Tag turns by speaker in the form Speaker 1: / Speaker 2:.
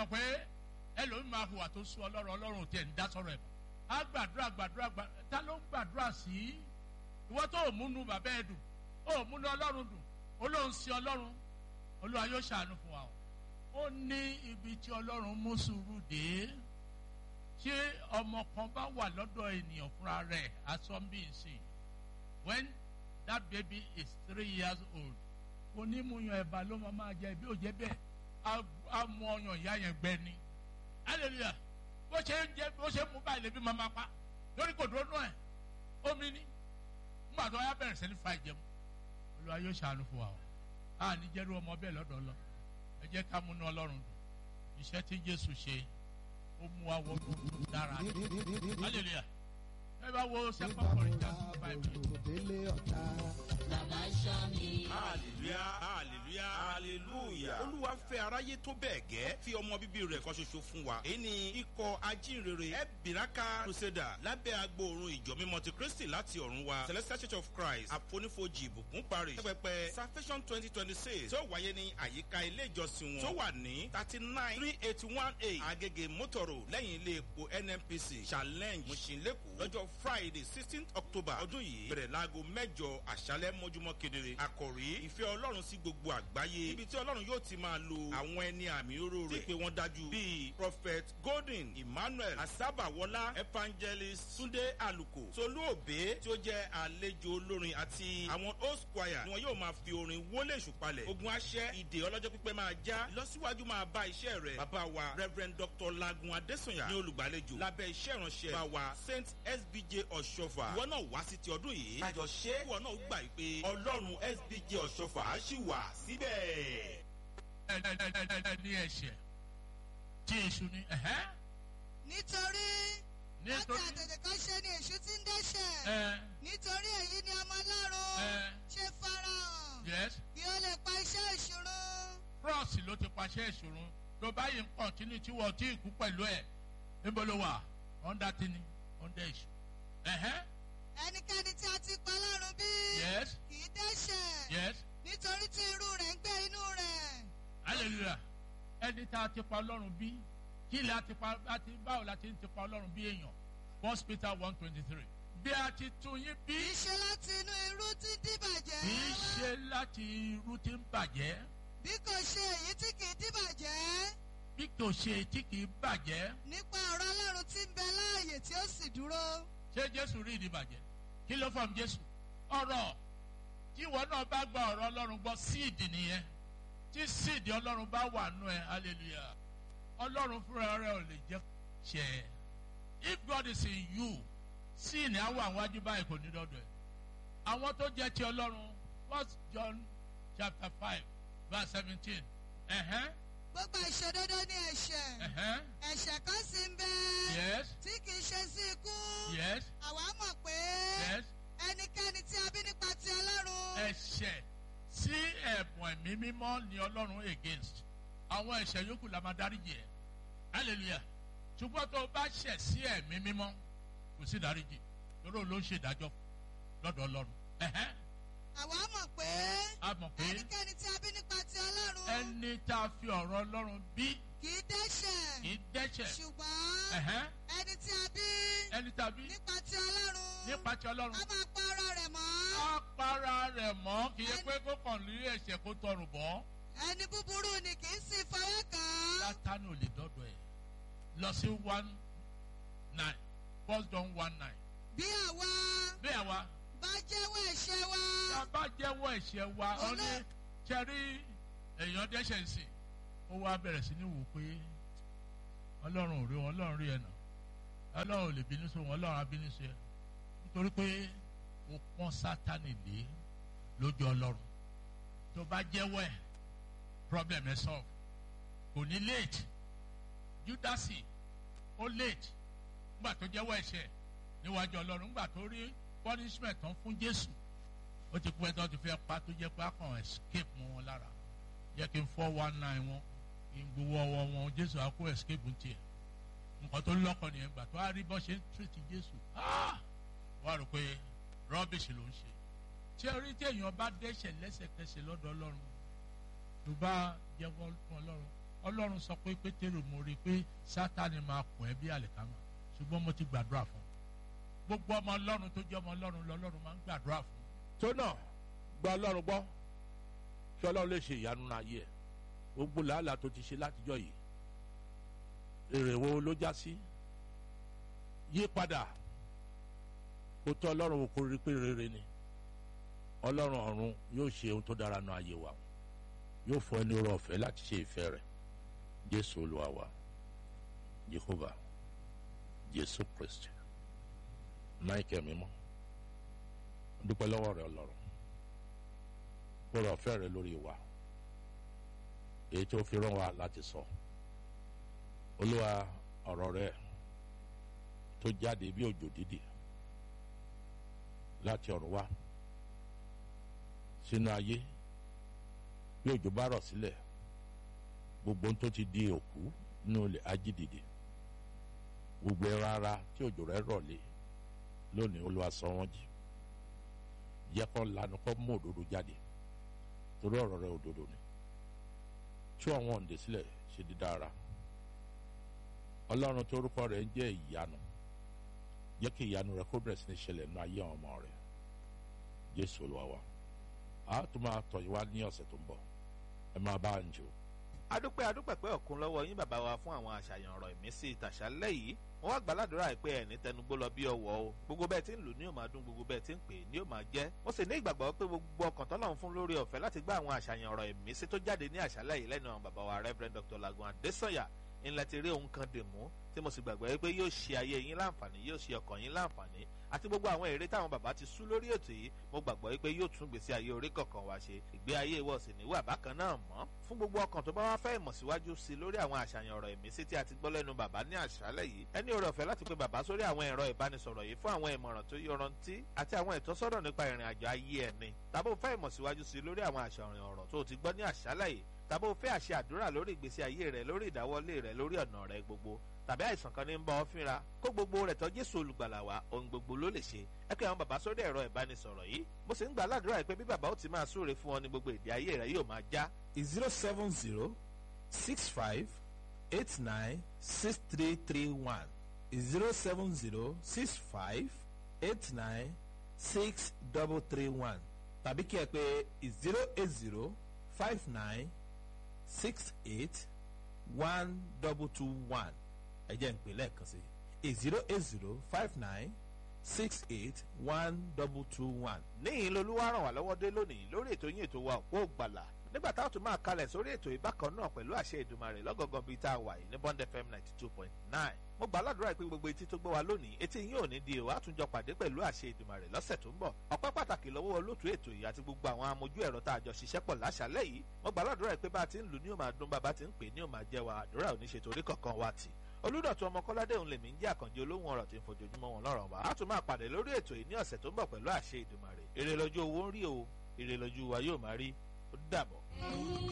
Speaker 1: mọ̀ pé ẹlòmíì máa hùwà tó sú ọlọ́run ọlọ́run tiẹ̀ ń dá sọ̀rọ̀ ẹ̀ á gbàdúrà gbàdúrà gbà ta ló ń gbàdúrà sí ìwọ tó múnú bàbá ẹ dùn ó múnú ọlọ́run dùn ó lóun sí ọlọ́run olúwa yóò ṣàánú fún wa o ó ní ibi tí ọlọ́run mú sùúrù dé ṣé ọmọ kan bá wà lọ́dọ̀ ènìyàn fúnra rẹ̀ asọ́nbíìsì when that baby is three years old onímùyàn ẹ̀bà ló máa máa jẹ bí ó jẹ bẹ́ẹ̀ á mú ọyàn ìyá yẹn gbẹ ni hallelujah bó ṣe ń jẹ bó ṣe ń mú báyìí lèbi máa máa pa lórí kò dúró náà ẹ̀ omi ni nígbà tó yá bẹ̀rẹ̀ sẹ́ni fa ìjẹun olúwa yóò ṣàánú fún wa o a ní jẹ́rú ọmọ bẹ́ẹ̀ lọ́dọ̀ lọ ẹ jẹ́ ká múnú ọlọ́run dùn iṣẹ́ tí jésù ṣe ó mú wa wọ gbogbo dára hallelujah ẹ bá wo second corinthians five
Speaker 2: hallelujah hallelujah hallelujah olúwa fẹ́ aráyé tó bẹ́ẹ̀ gẹ́ fi ọmọ bíbí rẹ̀ kan ṣoṣo fún wa èyí ni ikọ̀ ajínrere ẹ̀bìràkà crusader lábẹ́ agbóòrùn ìjọ mímọ́ ti kristi láti ọ̀run wa celestial church of christ àfonífojì ìbùkún parish pẹpẹ salvation twenty twenty six tí ó wáyé ní àyíká ilé ìjọsìn wọn tó wà ní thirty nine three eighty one eight agege motoro lẹ́yìn ilé epo nnpc challenge mùsùlùmí lọ́jọ́ friday sixteen october ọdún yìí bẹ̀rẹ̀ láago mẹ́jọ àṣálẹ́ mọ́júmọ́ kedere àkòrí ìfẹ́ ọlọ́run sí gbogbo àgbáyé ibi tí ọlọ́run yóò ti máa lo àwọn ẹni àmì oró rẹ̀ tí pé wọ́n dájú bíi prophet golden emmanuel asábàwọlá evangelist sunday aluko tolú òbé tí ó jẹ́ àlejò olórin àti àwọn host choir ni wọn yóò máa fi orin wọlé ìṣùpalẹ̀ ogun aṣẹ́ ìdè ọlọ́jọ́ pípẹ́ máa já ìlọsíwájú máa bá iṣẹ́ rẹ̀ bàbá wa reverend dr lagun adesanya ní olùgbàlejò lábẹ́ iṣẹ́ ìránṣẹ́ bá wa saint sbj ọ̀ṣọ́fà ìwọ náà wá sí ti ọdún yìí kájọ ṣe ìwọ náà gbà pé ọlọ́run sbj ọ̀ṣọ́fà á sì wà síbẹ̀.
Speaker 1: ní ẹ̀ṣẹ̀ tí èṣù ni
Speaker 3: nítorí láti
Speaker 1: nítorí
Speaker 3: àtẹ̀tẹ̀ kan ṣe ni èṣù ti ń dẹ́ṣẹ̀
Speaker 1: ẹ
Speaker 3: nítorí èyí ni ọmọ ọlọ́run
Speaker 1: ẹ
Speaker 3: ṣe farahàn
Speaker 1: yes
Speaker 3: kí ó lè pa iṣẹ́ ìṣòro
Speaker 1: cross ló ti paṣẹ ìṣòro tó báyìí ń kọ́ntínú tí wọ́n ti kú pẹ̀lú ẹ̀ níbo ló wà under tini under èṣù ẹ̀hẹ́
Speaker 3: ẹnikẹ́ni tí a ti pa lọ́run bí
Speaker 1: yes
Speaker 3: kì í dẹ́ṣẹ̀
Speaker 1: yes
Speaker 3: nítorí tí irú rẹ̀ ń gbé inú rẹ̀
Speaker 1: hallelujah ẹni tá a ti pa ọlọ́run bí kí ilẹ̀ a ti pa a ti báwo la ti ń ti pa ọlọ́run bí èèyàn first peter one twenty three bí a ti tún yín bí
Speaker 3: kì í ṣe láti inú irú tí ń dìbàjẹ́
Speaker 1: kì í ṣe láti irú tí ń bàjẹ́
Speaker 3: bí kò ṣe èyí tí kì í dìbàjẹ́
Speaker 1: bí kò ṣe tí kì í bàjẹ́
Speaker 3: nípa ọ̀rọ̀ ọlọ́run tí ń bẹ láàyè tí ó sì dúró
Speaker 1: ṣé jésù rí ìdìbàjẹ́ kí ló fọ́n jésù ọ̀rọ̀ tí ìwọ náà bá gba ọ̀rọ̀ ọlọ́run gbọ́ síìdì nìyẹn tí síìdì ọlọ́run bá wà nù ẹ hallelujah ọlọ́run fúnra rẹ ò lè jẹ́ ṣẹ if God is in you síìnì àwọn àwọn ajú báyìí kò ní dọ́dọ̀ ẹ̀ àwọn tó jẹ́ ti ọlọ́run first John chapter five verse seventeen ẹ̀hẹ́n
Speaker 3: gbogbo ìṣòdodo ní ẹ̀ṣẹ̀
Speaker 1: ẹ̀hẹ́n
Speaker 3: ẹ̀ṣẹ̀ kan sì ń bẹ
Speaker 1: yes
Speaker 3: tí kì í ṣe sí ikú
Speaker 1: yes
Speaker 3: àwa mọ̀ pé
Speaker 1: yes
Speaker 3: ẹnikẹ́ni tí a bí nípa ti ọlọ́run
Speaker 1: ẹ̀ṣẹ̀ sí ẹ̀bùn ẹ̀mí mímọ́ ni ọlọ́run against àwọn ẹ̀ṣẹ̀ yòókù la máa dáríjì ẹ̀ hallelujah ṣùgbọ́n tó o bá ṣẹ̀ sí ẹ̀mí mímọ́ kò sí dáríjì lórí òun ló ń ṣèdájọ́ lọ́dọ̀ ọlọ́run ẹ̀hẹ́n
Speaker 3: àwa mọ̀ pé
Speaker 1: a mọ̀ pé
Speaker 3: ẹnikẹ́ni tí a bí nípa ti ọlọ́run
Speaker 1: ẹni tá a fi ọ̀rọ̀ ọlọ́run bí
Speaker 3: kì í dẹ́ṣẹ̀
Speaker 1: kì í dẹ́ṣẹ̀
Speaker 3: ṣùgbọ́n
Speaker 1: ẹ̀hẹ́n
Speaker 3: ẹni tí a bí
Speaker 1: ẹni tá a bí
Speaker 3: nípa ti ọlọ́run
Speaker 1: nípa ti ọlọ́run
Speaker 3: a máa pa ara rẹ̀ mọ́
Speaker 1: á para rẹ̀ mọ́ kì í ṣe pé kó kàn lé ẹ̀ṣẹ̀ kó tọrùn bọ́
Speaker 3: ẹni búburú ni kì í sì fọwọ́ kàn án
Speaker 1: sátánì ò lè dọ́dọ̀ ẹ̀ lọ sí one nine first john one nine
Speaker 3: bí àwa
Speaker 1: bí àwa
Speaker 3: bá jẹ́wọ́ ẹ̀ṣẹ̀ wa
Speaker 1: tá a bá jẹ́wọ́ ẹ̀ṣẹ̀ wa ọ ní
Speaker 3: Olú-
Speaker 1: ṣẹ́rí èèyàn dẹ́ṣẹ̀ ń sìn ó wá bẹ̀rẹ̀ sí ní wò pé ọlọ́run ò rí wọn ọlọ́run rí ẹ̀nà ọlọ́run ò lè bínú sí wọn ọlọ́run á bínú sí ẹ nítorí pé ó pọ́n sátánì lé lójú ọlọ́run tó bá jẹ́wọ́ ẹ̀ problem ẹ̀ solve kò ní late judasi ó late nígbà tó jẹ́wọ́ ẹ̀ṣẹ̀ níwájú ọlọ́run nígbà tó rí punishment tán fún jésù ó ti pẹ́ tó ti fẹ́ pa tó jẹ́ pé a kàn escape mọ́ wọn lára jẹ́ kí n four one nine wọn kí n gbowó ọwọ́ wọn jésù á kó escape ń tiẹ̀ nǹkan tó lọ́kọ̀ nìyẹn gbà tó a rí bọ́ ṣe ń treat jésù ah! wọ́n á rò pé rubbish ló ń ṣe tí orí tí èèyàn bá dẹ́ṣẹ̀ lẹ́sẹ̀kẹsẹ̀ lọ́dọ̀ ọlọ́run tó bá jẹ́wọ́ fún ọlọ́run ọlọ́run sọ pé pétérù mo rí i pé sátani máa kọ̀ ẹ́ bí àlìkámà ṣùgbọ́n mo ti gbàdúrà fún un gbogbo ọmọ ọlọ́run tó jẹ́ ọmọ ọlọ́run lọ́lọ́run máa ń gbàdúrà fún un.
Speaker 4: tó náà gba ọlọ́run gbọ́ kí ọlọ́run lè ṣe ìyanu náà yẹ gbogbo làálàá tó ti ṣe látijọ́ yìí èrè wo ló já sí yí padà kó tọ́ ọlọ́run wò kó rí pé rere ni ọlọ́run ọ̀run yóò ṣe ohun tó dára náà ayé wa yóò fọ ẹni rọ ọ̀fẹ́ láti ṣe ìfẹ́ rẹ̀ jésù olúwa wa jehova jésù kristi michael mímọ́ dúpẹ́ lọ́wọ́ rẹ ọlọ́run kó rọ ọ̀fẹ́ rẹ lórí wa èyí tó fi rán wa láti sọ olúwa ọ̀rọ̀ rẹ tó jáde bí òjò dídì láti ọ̀run wá sínú ayé bí òjò bá rọ̀ sílẹ̀ gbogbo ohun tó ti di òkú nínú ilẹ̀ ajídìde gbogbo ẹran ara tí òjò rẹ̀ rọ̀ lé lónìí olúwa sọ wọ́n jí jẹ́ kó lanu kó mú òdodo jáde torí ọ̀rọ̀ rẹ̀ òdodo ni tú àwọn òǹdè sílẹ̀ ṣe dídára ọlọ́run tó orúkọ rẹ̀ ń jẹ́ ìyanu jẹ́ kí ìyanu rẹ̀ kó bẹ̀rẹ̀ sí ní ṣẹlẹ̀ nínú ayé àwọn ọmọ rẹ̀ jésù olúwa wa a tún máa tọ̀ yín wá ní ọ̀sẹ̀ tó ń bọ̀ ẹ máa bá ń jò.
Speaker 5: adúpẹ́ adúpẹ́ pé ọ̀kun lọ́wọ́ yín bàbá wa fún àwọn àṣàyàn ọ̀rọ̀ ìmísí ìtàṣálẹ̀ yìí wọ́n wá gbàládùra pé ẹ̀ní tẹnugbó lọ bí ọwọ́ o gbogbo bẹ́ẹ̀ tí ń lù ní yóò máa dún gbogbo bẹ́ẹ̀ tí ń pè ní yóò máa jẹ́ mo sì ní ìgbàgbọ́ pé gbogbo ọkàn tọ́lọ́run fún lórí ọ̀fẹ́ láti gbá àwọn àṣàyàn ọ̀rọ̀ ìmísí tó jáde ní àṣálẹ̀ yìí lẹ́nu àwọn bàbá wa reverend dr lagun adesanya ńlá ti rí ohun kan dè mú tí mo sì gbàgbọ́ pé yóò ṣe ayé yín láǹfààní yóò ṣe ọkàn yín láǹfààní àti gbogbo àwọn èrè táwọn bàbá ti sú lórí ètò yìí mo gbàgbọ́ pé yóò tún gbèsè ayé orí kọ̀ọ̀kan wá ṣe ìgbé ayé ìwọ sì níwà bákan náà mọ́ fún gbogbo ọkàn tó bá wá fẹ́ ìmọ̀ síwájú sí lórí àwọn àṣàyàn ọ̀rọ̀ ìmísí tí a ti gbọ́ lẹ́nu bàbá ní àṣálẹ̀ yìí ẹni oore ọ̀fẹ́ láti pe bàbá sórí àwọn ẹ̀rọ ìbánisọ̀rọ̀ yìí fún àwọn ìmọ̀ràn tó yọrantí àti àwọn ìtọ́sọ́nà nípa ìrìn àjò ayé ẹni tàbí o fẹ́ ìmọ̀ síwájú sí lórí àwọn àṣàyàn ọ̀rọ̀ tó o ti gbọ́ ní àṣálẹ̀ yìí tàbí o fẹ́ àṣẹ àdúrà lórí ìgbésí ayé rẹ lórí ìdáwọ́lé rẹ lórí ọ̀nà rẹ gbogbo tàbí àìsàn kan ní ń bá ọ fínra kó gbogbo rẹ̀ tọ́ jésù olùgbàlà wa ohun gbogbo ló lè ṣe ẹ kí àwọn bàbá sórí ẹ̀rọ ìbánisọ̀rọ̀ yìí mo sì ń gbà ládùúrà pé bí bàbá ó ti máa súre fún ọ ní gbogbo èdè ayé rẹ yóò máa já.
Speaker 6: zero seven zero six five eight nine six three three one zero seven zero six five eight nine six double three one tàbí kí ẹ pé zero eight zero five nine six eight one double two one ẹ jẹ́ ń pè lẹ́ẹ̀kan sí i zero eight zero five nine six eight one double two one.
Speaker 5: níyìn lolúwa ràn wá lọ́wọ́ dé lónìí lórí ètò yín ètò wa òpó gbàlà nígbà táwọn tún máa kalẹ̀ sórí ètò ìbákan náà pẹ̀lú àṣẹ ìdùmarè lọ́gọ̀gàn bíi tá a wà yìí ní bond fm ninety two point nine mo gbà ládùúrà pé gbogbo etí tó gbọ́ wa lónìí etí yín ò ní di ìwà àtúnjọ pàdé pẹ̀lú àṣẹ ìdùmarè lọ́sẹ̀ tó ń bọ̀ ọpẹ́ pàtàkì lọ́wọ́ olóòtú ètò yìí àti gbogbo àwọn amójú ẹ̀rọ tá a jọ ṣiṣẹ́ pọ̀ láṣálẹ̀ yìí mo gbà ládùúrà pé bá a ti ń lù ní ó máa dún bàbá ti ń pè ní ó máa jẹ́ wa àdúrà ò ní ṣe torí kankan wa tì olùdọ̀tún ọmọ kọ́ládé òun lèmi ń jẹ́ àkànjẹ olóhùn ọ̀rọ̀ tí ń fojoojúmọ́ wọn lọ́rọ̀ wá a tún máa pàdé lórí ètò yìí ní ọ̀sẹ̀ tó ń bọ̀ pẹ̀lú àṣẹ ìdùmarè èrè lọ́jọ́ owó ń rí o èrè lọ́jọ́ wa yóò máa rí ó dàbọ̀.